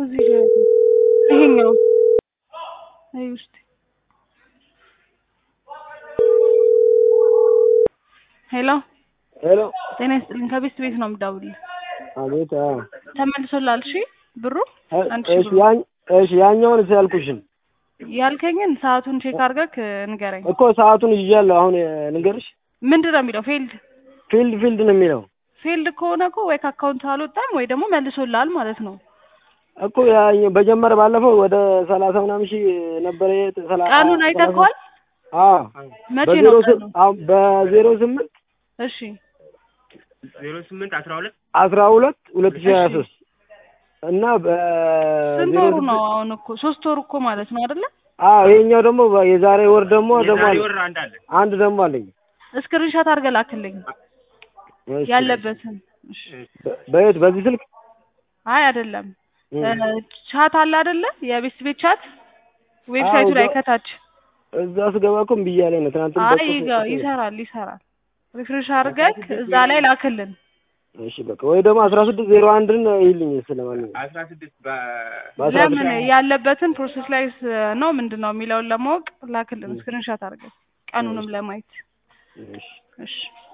እዚህ ጋር ይሄኛው አይ ውስጥ ሄሎ ሄሎ ጤና ይስጥልኝ ከቤት ቤት ነው የምደውልልህ አቤት አዎ ተመልሶልሃል እሺ ብሩ አንድ ሺህ እሺ ብሩ ያን እሺ ያኛውን ያልኩሽን ያልከኝን ሰዓቱን ቼክ አድርገህ ንገረኝ እኮ ሰዓቱን ይዣለሁ አሁን ልንገርሽ ምንድን ነው የሚለው ፊልድ ፊልድ ፊልድ ነው የሚለው ፊልድ ከሆነ እኮ ወይ ከአካውንት አልወጣም ወይ ደግሞ መልሶልሃል ማለት ነው እኮ ያኛው በጀመረ ባለፈው ወደ ሰላሳ ምናምን ሺህ ነበረ የት- ሰላ- ቀኑን አይተኸዋል አዎ መቼ በዜሮ ነው ስም- ቀኑ አዎ በዜሮ ስምንት እሺ ዜሮ ስምንት አስራ ሁለት አስራ ሁለት ሁለት ሺህ ሀያ እሺ። ሶስት እና ስንት በዜሮ ወሩ ነው ስምንት አሁን እኮ ሶስት ወሩ እኮ ማለት ነው አይደለ አዎ ይሄኛው ደግሞ በ- የዛሬ ወር ደግሞ ደግሞ የዛሬ አለ ወር አንድ አለ አንድ ደግሞ አለኝ እስክሪንሻት አድርገህ ላክልኝ እሺ። ያለበትን እሺ። በ- በየት በዚህ ስልክ አይ አይደለም እም። እ፣ ቻት አለ አይደለ የቤት ቤት ቻት ዌብሳይቱ አዎ፣ ላይ እዛ- ከታች እዛ ስገባ እኮ እምቢ እያለኝ ነው ትናንት አይ ይገ- ይሰራል ይሰራል ሪፍሬሽ አድርገህ እዛ ላይ ላክልን እሺ በቃ ወይ ደግሞ አስራ ስድስት ዜሮ አንድን ይልኝ ስለማንኛውም አስራ ስድስት በ- በአስራ ለምን ስድስት ያለበትን ፕሮሰስ ላይ ስ- ነው ምንድን ነው የሚለውን ለማወቅ ላክልን ስክሪንሻት አድርገህ ቀኑንም ለማየት እሺ እሺ